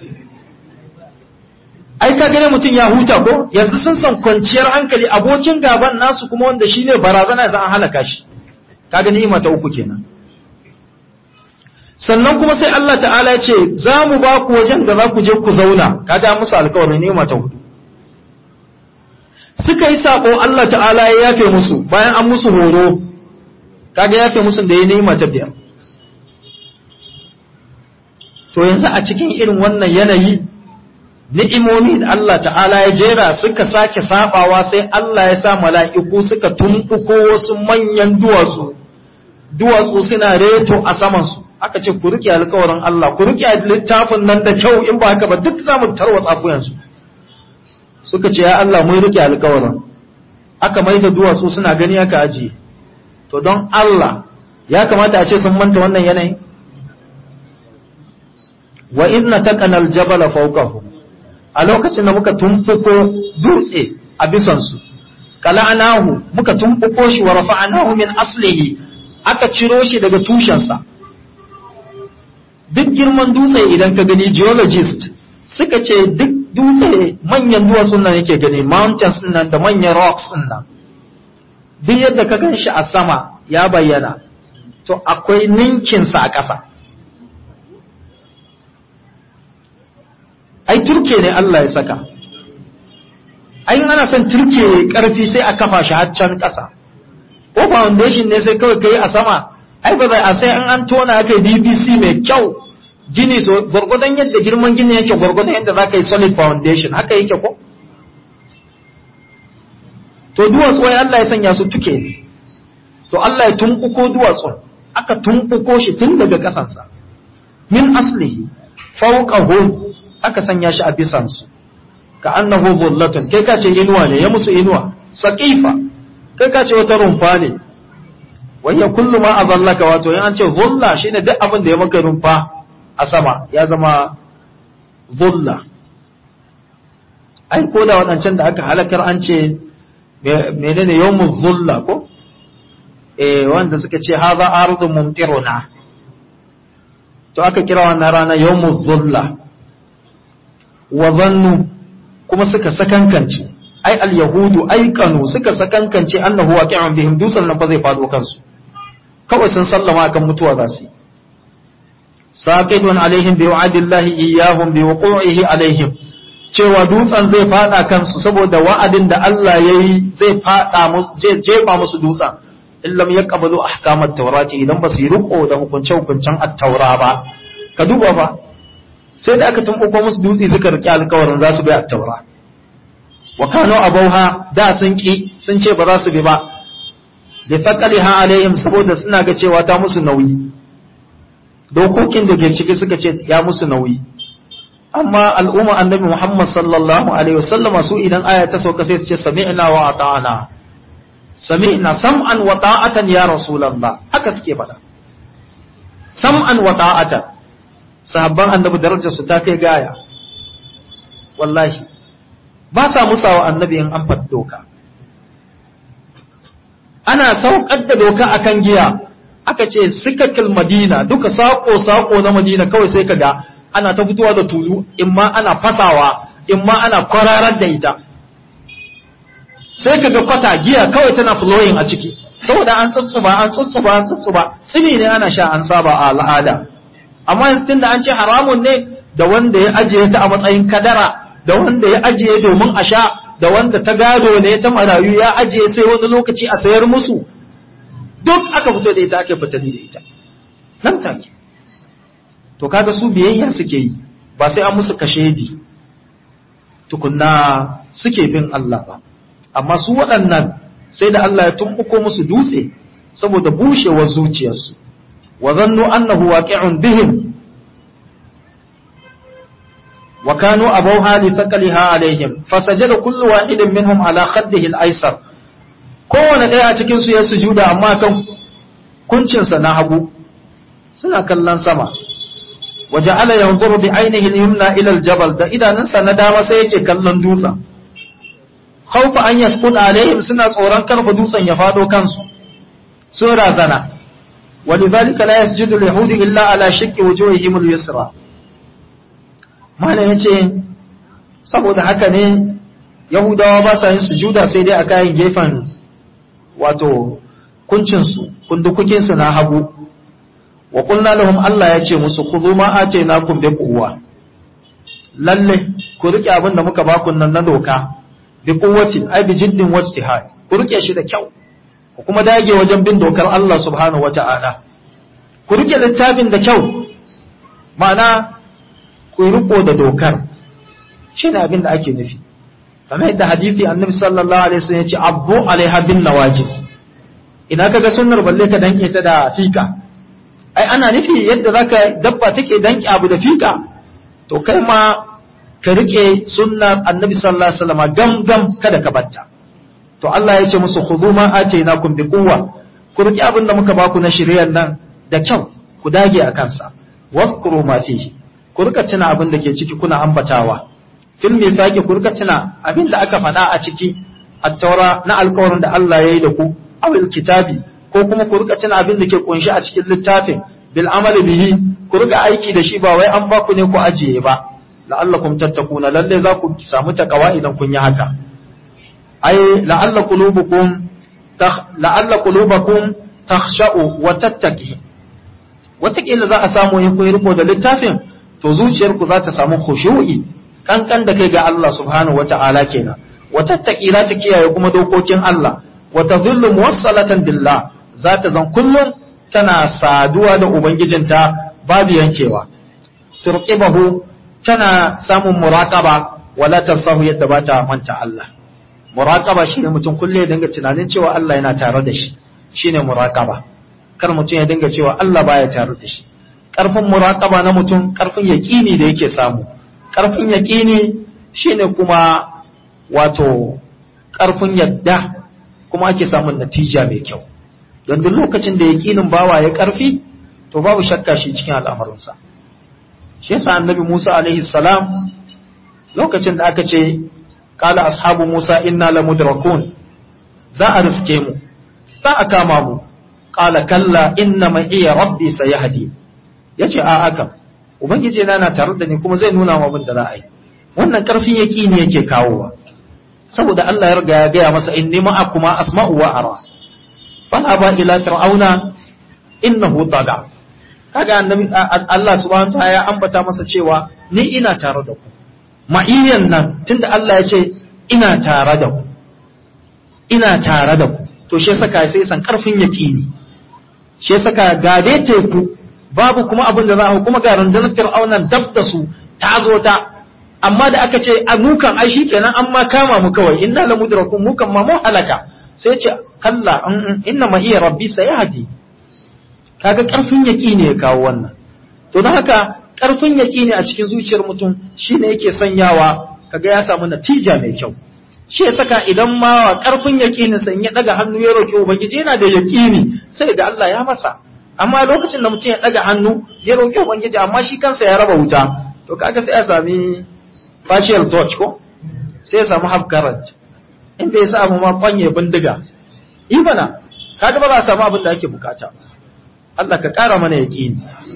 ai ka gane mutum ya huta ko yanzu sun san kwanciyar hankali abokin gaban nasu kuma wanda shine barazana za a halaka shi ka gani ima ta uku kenan sannan kuma sai Allah ta'ala ya ce za mu ba ku wajen da za ku je ku zauna kaga musu alkawarin ni'ima ta hudu suka yi sako Allah ta'ala ya yafe musu bayan an musu horo kaga yafe musu da ya ni'ima ta biyar to yanzu a cikin irin wannan yanayi ni'imomi da Allah ta'ala ya jera suka sake sabawa sai Allah ya sa mala'iku suka tumbuko wasu manyan duwatsu duwatsu suna reto a samansu aka ce ku rike alkawarin Allah ku rike littafin nan da kyau in ba haka ba duk za mu tarwatsa ku yanzu suka ce ya Allah mun rike alkawarin aka mai da duwatsu suna gani aka ajiye to don Allah ya kamata a ce sun manta wannan yanayi wa idna taqana aljabala fawqahu a lokacin da muka tumfuko dutse a bisansu kala'anahu muka tumfuko shi wa rafa'anahu min aslihi aka ciro shi daga tushensa duk girman dutse idan ka gani geologist suka ce duk dutse manyan duwatsun nan yake gani mountains nan da manyan rocks nan duk yadda ka gan shi a sama ya bayyana to akwai ninkinsa a ƙasa ai turke ne Allah ya saka ai ana son turke karfi sai a kafa shi har can ƙasa ko foundation ne sai kawai kai a sama ai ba zai a sai an an tona aka BBC mai kyau gini so gwargwadon yadda girman gini yake gwargwadon yadda za ka yi solid foundation haka yake ko to duwatsu wai Allah ya sanya su tuke ne to Allah ya tumbuko duwatsun aka tumbuko shi tun daga ƙasansa min aslihi fawqahu aka sanya shi a bisansu ka annahu dhullatun kai ka ce inuwa ne ya musu inuwa saqifa kai ka ce wata rumfa ne wayya kullu ma azallaka wato in an ce dhulla shine duk abin da ya maka rumfa a sama ya zama dhulla ai ko da wadancan da aka halakar an ce menene yawmuz dhulla ko eh wanda suka ce hadha ardun mumtiruna to aka kira wannan rana yawmuz dhulla wa zannu kuma suka sakankance ai al-yahudu aikanu suka sakankance annahu waqi'un bihim dusan nan fa zai fado kansu kawai sun sallama akan mutuwa za su saqidun alaihim bi wa'dillahi iyyahum bi wuqu'ihi alaihim cewa dutsen zai fada kansu saboda wa'adin da Allah yayi zai fada musu jefa musu dutsen in lam yaqbalu ahkamat tawrati idan ba su yi riko da hukunce hukuncen at-taura ba ka duba fa sai da aka tumbuko musu dutse suka riki alƙawarin za su bi at-taura wa kanu abauha da sun ki sun ce ba za su bi ba da thaqaliha alaihim saboda suna ga cewa ta musu nauyi dokokin da ke ciki suka ce ya musu nauyi amma al'umma annabi Muhammad sallallahu alaihi wasallama su idan aya ta sauka sai su ce sami'na wa ata'ana sami'na sam'an wa ta'atan ya rasulullah haka suke faɗa sam'an wa ta'atan sahabban annabi darajar su ta kai gaya wallahi ba sa musawa annabi in an faɗi doka ana saukar da doka akan giya aka ce sikakil madina duka sako-sako na madina kawai sai ka ga ana ta fitowa da tulu in ma ana fasawa in ma ana kwararar da ita sai ka ga kwata giya kawai tana flowing a ciki saboda an tsutsuba an tsutsuba an tsutsuba sini ne ana sha an saba a al'ada amma yanzu da an ce haramun ne da wanda ya ajiye ta a matsayin kadara da wanda ya ajiye domin a sha da wanda ta gado ne ta marayu ya ajiye sai wani lokaci a sayar musu duk aka fito da ita aka fitali da ita nan take to kaga su biyayya suke yi ba sai an musu kashedi tukunna suke bin Allah ba amma su waɗannan sai da Allah ya tumbuko musu dutse saboda bushewar zuciyarsu wa zannu annahu waqi'un bihim wa kanu abawha li thaqaliha alaihim fasajada kullu wahidin minhum ala khaddihi al-aysar kowane ɗaya a cikin su ya sujuda amma kan kuncinsa na hagu suna kallon sama waje ala yanzuru bi ainihi al-yumna ila al-jabal da idanunsa na dama sai yake kallon dutsen khawfa an yasqut alaihim suna tsoron karfa dutsen ya fado kansu sun razana walidhalika la yasjudu al-yahudi illa ala shakki wujuhihim al-yusra malam yace saboda haka ne yahudawa ba sa yin sujuda sai dai a kayan gefen wato kuncinsu kundukukinsu na hagu wa kulna lahum Allah ya ce musu khudhu ma atainakum bi quwwa lalle ku rike abin da muka baku nan na doka bi quwwati ai bi jiddin wajtihad ku rike shi da kyau ku kuma dage wajen bin dokar Allah subhanahu wata'ala ku rike littafin da kyau ma'ana ku riko da dokar shi ne abin da ake nufi kamar yadda hadisi annabi sallallahu alaihi wasallam ya ce abbu alaiha bin nawajiz ina kaga sunnar balle ka danke ta da fika ai ana nufi yadda zaka dabba take danke abu da fika to kai ma ka rike sunnar annabi sallallahu alaihi wasallam gam gam kada ka batta to Allah ya ce musu khudhu ma atainakum bi quwwa ku rike abin da muka baku na shiriyar nan da kyau ku dage a kansa wadhkuru ma fihi ku rika tuna abin da ke ciki kuna ambatawa fil mithaqi ku rika tuna abin da aka faɗa a ciki at-taura na alƙawarin da Allah ya yi da ku awil kitabi ko kuma ku rika tuna abin da ke kunshi a cikin littafin bil amali bihi ku rika aiki da shi ba wai an ba ku ne ku ajiye ba la'allakum tattakuna lalle za ku samu takawa idan kun yi haka ai la'alla qulubukum la'alla qulubakum takhsha'u wa tattaqi wataƙila za a samu yin kun riko da littafin to zuciyarku za ta samu khushu'i kankan da kai ga Allah subhanahu wata'ala kenan wa tattaqi za ta kiyaye kuma dokokin Allah wa tadhillu muwassalatan billah za ta zan kullum tana saduwa da ubangijinta babu yankewa turqibahu tana samun muraqaba wala tansahu yadda ba ta manta Allah muraqaba shine mutum kulle ya dinga tunanin cewa Allah yana tare da shi shine muraqaba kar mutum ya dinga cewa Allah baya tare da shi karfin muraqaba na mutum karfin yaqini da yake samu karfin yaqini shine kuma wato karfin yadda kuma ake samun natija mai kyau don duk lokacin da yaqinin bawa ya karfi to babu shakka shi cikin al'amarinsa shi yasa annabi Musa alaihi salam lokacin da aka ce qala ashabu Musa inna lamudrakun za a rifke mu za a kama mu qala kalla inna ma iya rabbi sayahdi yace a haka ubangiji na na tare da ni kuma zai nuna mu abin da za a yi wannan karfin yaqini yake kawowa saboda Allah ya riga ya gaya masa inni ma'akuma asma'u wa ara fa ba ila fir'auna innahu taga kaga annabi Allah subhanahu wataala ya ambata masa cewa ni ina tare da ku ma'iyyan nan tunda Allah ya ce ina tare da ku ina tare da ku to shi saka sai san karfin yaqini shi saka ga dai teku babu kuma abin da za a kuma ga rundunar fir'aunan dab da su ta zo ta amma da aka ce a mukan ai kenan an ma kama mu kawai inna la mudrakun mukan ma mu halaka sai ce kalla inna ma iya rabbi sayahdi kaga karfin yaqini ya kawo wannan to don haka karfin yaqini a cikin zuciyar mutum shine yake sanyawa kaga ya samu natija mai kyau shi ya saka idan ma wa karfin yaqini san ya daga hannu ya roki ubangiji yana da yaqini sai ga Allah ya masa amma lokacin da mutum ya daga hannu ya roki ubangiji amma shi kansa ya raba wuta to kaga sai ya sami partial touch ko sai ya samu half current in bai samu ma kwanye bindiga ibana kaga ba za a samu abin da ake bukata Allah ka kara mana yaqini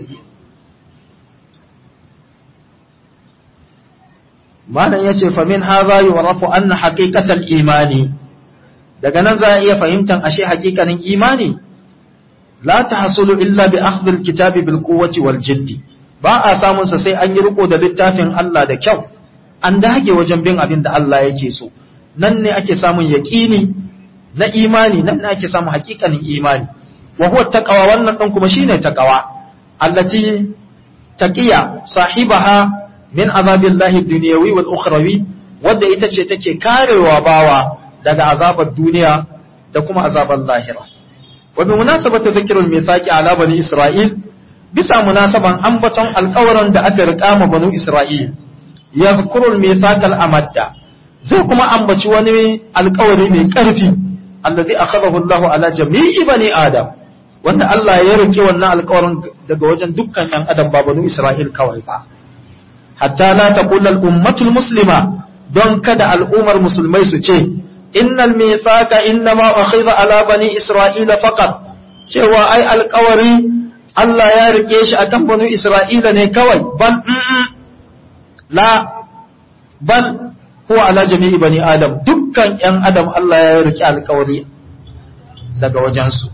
malam yace fa min hadha yu'rafu anna haqiqatal imani daga nan za a iya fahimtan ashe haƙiƙanin imani la tahsulu illa bi akhdhi alkitabi bil quwwati wal jiddi ba a samun sa sai an yi riko da littafin Allah da kyau an dage wajen bin abin da Allah yake so nan ne ake samun yaqini na imani nan ne ake samun haƙiƙanin imani wa huwa taqwa wannan dan kuma shine taqwa allati taqiya sahibaha min azabillahi dunyawi wal ukhrawi wadda ita ce take karewa bawa daga azabar duniya da kuma azabar lahira wa bi munasabati dhikrul mithaqi ala bani isra'il bisa munasaban ambaton alƙawarin da aka riƙa ma banu isra'il yadhkurul mithaqal amadda zai kuma ambaci wani alƙawari mai ƙarfi allazi akhadahu Allah ala jami'i bani adam wanda Allah ya rike wannan alƙawarin daga wajen dukkan ɗan adam ba banu isra'il kawai ba hatta la taqula al-ummatul muslima don kada al'ummar musulmai su ce innal mithaqa innama akhidha ala bani isra'ila faqat cewa ai alƙawari Allah ya rike shi akan bani isra'ila ne kawai bal la bal huwa ala jami'i bani adam dukkan yan adam Allah ya rike alƙawari daga wajensu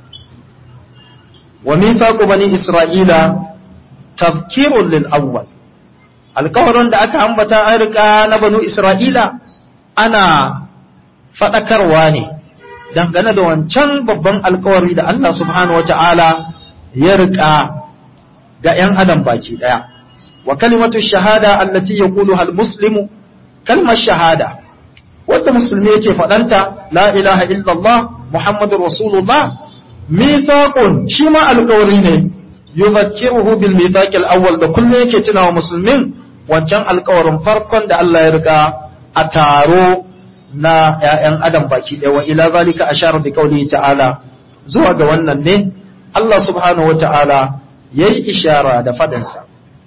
wa mithaqu bani isra'ila tafkirun lil awwal alkawarin da aka ambata an rika na banu Isra'ila ana faɗakarwa ne dangane da wancan babban alkawari da Allah subhanahu wa ta'ala ya rika ga ‘yan adam baki ɗaya. Wa kalimatu shahada allati ya kulu hal muslimu, kalmar shahada, wadda musulmi yake faɗanta, la ilaha illallah, Muhammadu Rasulullah, mithaqun shi ma alkawari ne, yuzakkiruhu bil mithaqil awwal da kullum yake tunawa musulmin wancan alkawarin farkon da Allah ya riga a taro na ‘ya'yan adam baki ɗaya wa ila zalika a shara bi kauli ta'ala zuwa ga wannan ne Allah subhanahu wa ta'ala ya yi ishara da fadansa.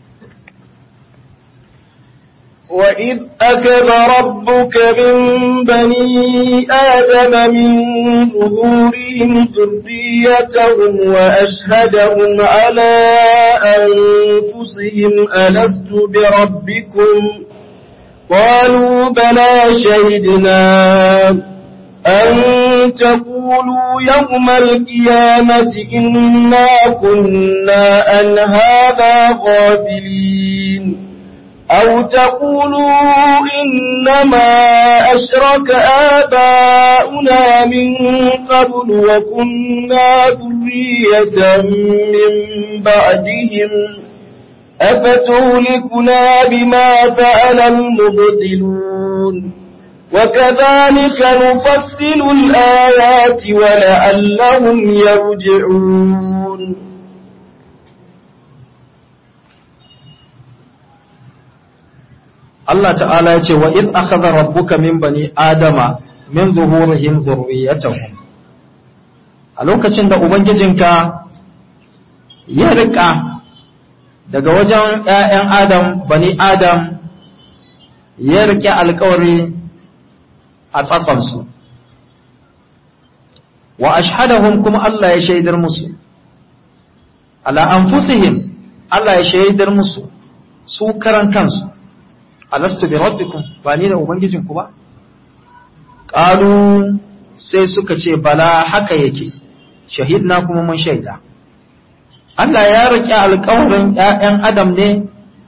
وإذ أكذ ربك من بني آدم من ظهورهم ذريتهم وأشهدهم على أنفسهم ألست بربكم قالوا بلى شهدنا أن تقولوا يوم القيامة إنا كنا عن هذا غافلين أو تقولوا إنما أشرك آباؤنا من قبل وكنا ذرية من بعدهم أفتهلكنا بما فعل المبطلون وكذلك نفصل الآيات ولعلهم يرجعون Allah ta'ala ya ce wa in akhadha rabbuka min bani adama min zuhurihim dhurriyyatahum a lokacin da ubangijinka ya rika daga wajen ƴaƴan adam bani adam ya rike alƙawari a tsatsansu wa ashhadahum kuma Allah ya shaidar musu ala anfusihim Allah ya shaidar musu su karan kansu alastu bi rabbikum ba ni da ubangijinku ba qalu sai suka ce bala haka yake shahidna kuma mun shaida Allah ya riƙe alƙawarin ‘ya'yan Adam ne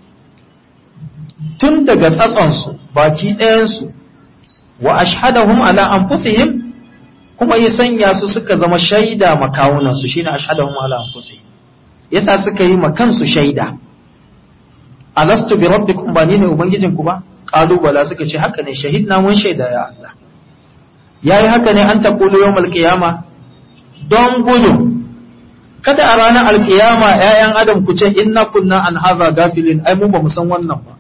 tun daga tsatsonsu baki ɗayansu wa ashhadahum ala anfusihim kuma ya sanya su suka zama shaida makawunansu shine ashhadahum ala anfusihim yasa suka yi makansu shaida alastu bi rabbikum ba ni ne ubangijinku ba qalu bala suka ce haka ne shahidna mun shaida ya Allah yayi haka ne an taqulu yawmal qiyama don gudun kada a ranar alkiyama ‘ya'yan adam ku ce inna kunna an haza gafilin ai mun ba mu san wannan ba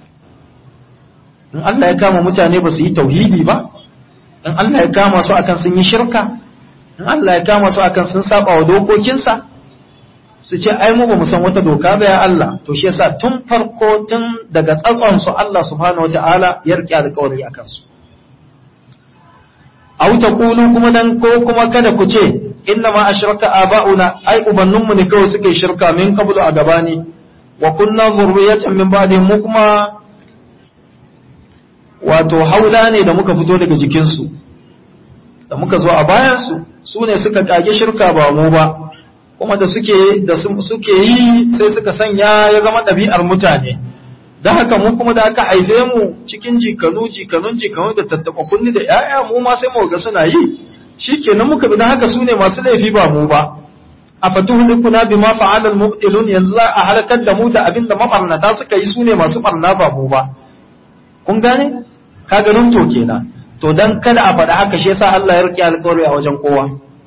in Allah ya kama mutane ba su yi tauhidi ba in Allah ya kama su akan sun yi shirka in Allah ya kama su akan sun saba wa dokokinsa su ce ai mu ba mu san wata doka ba ya Allah to shi yasa tun farko tun daga tsatson su Allah subhanahu wataala ya rike alƙawari akan su aw taqulu kuma dan ko kuma kada ku ce inna ma ashraka aba'una ai ubanninmu ne kawai suke shirka min qablu a gabani wa kunna zurriyatan min ba'dihim mu kuma wato haula ne da muka fito daga jikinsu da muka zo a bayansu su ne suka kage shirka ba mu ba kuma da suke da suke yi sai suka sanya ya zama ɗabi'ar mutane da haka mu kuma da aka haife mu cikin jikanu jikanun jikanu da tattaɓa kunni da 'ya'ya mu ma sai mu ga suna yi shikenan muka bi da haka su ne masu laifi ba mu ba a fatuhulikuna bima fa'alal mubtilun yanzu za a halakar da mu da abin da mabarnata suka yi su ne masu barna ba mu ba kun gane ka ganin to kenan to dan kada a faɗa haka shi yasa Allah ya rike alƙawari a wajen kowa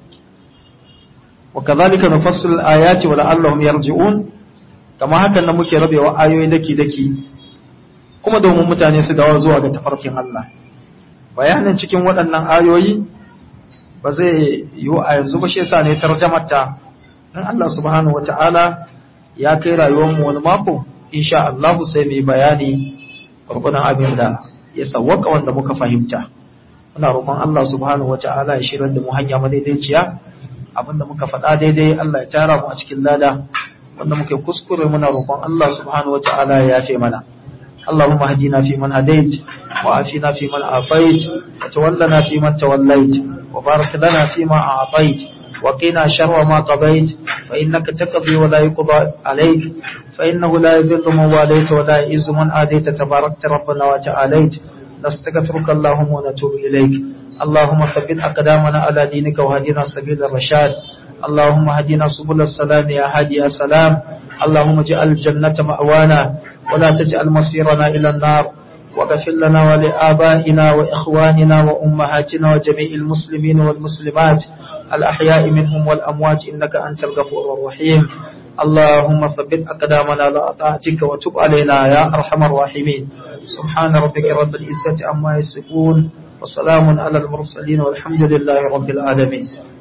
wa kadhalika nufassilu al-ayati wa la'allahum yarji'un kama hakan nan muke rabewa ayoyi daki daki kuma domin mutane su dawo zuwa ga tafarkin Allah bayanin cikin waɗannan ayoyi ba zai yiwu a yanzu ba shi yasa ne tarjamata in Allah subhanahu wata'ala ya kai rayuwar mu wani mako insha Allah sai mu yi bayani gurgunan abin da ya sawwaka wanda muka fahimta muna roƙon Allah subhanahu wata'ala ya shirar da mu hanya madaidaiciya abinda muka faɗa daidai Allah ya tara mu a cikin lada wanda muke kuskure muna roƙon Allah subhanahu wata'ala ya yafe mana اللهم اهدنا فيمن هديت وعافنا فيمن عافيت وتولنا فيمن توليت وبارك لنا فيما أعطيت وقنا شر ما قضيت فإنك تقضي ولا يقضى عليك فإنه لا يذل من واليت ولا يئز من آديت تباركت ربنا وتعاليت نستغفرك اللهم ونتوب إليك اللهم ثبت أقدامنا على دينك وهدنا سبيل الرشاد اللهم هدنا سبل السلام يا هادي يا سلام اللهم اجعل الجنة مأوانا ولا تجعل مصيرنا إلى النار واغفر لنا ولآبائنا وإخواننا وأمهاتنا وجميع المسلمين والمسلمات الأحياء منهم والأموات إنك أنت الغفور الرحيم اللهم ثبت أقدامنا على طاعتك وتب علينا يا أرحم الراحمين سبحان ربك رب العزة عما يصفون وسلام على المرسلين والحمد لله رب العالمين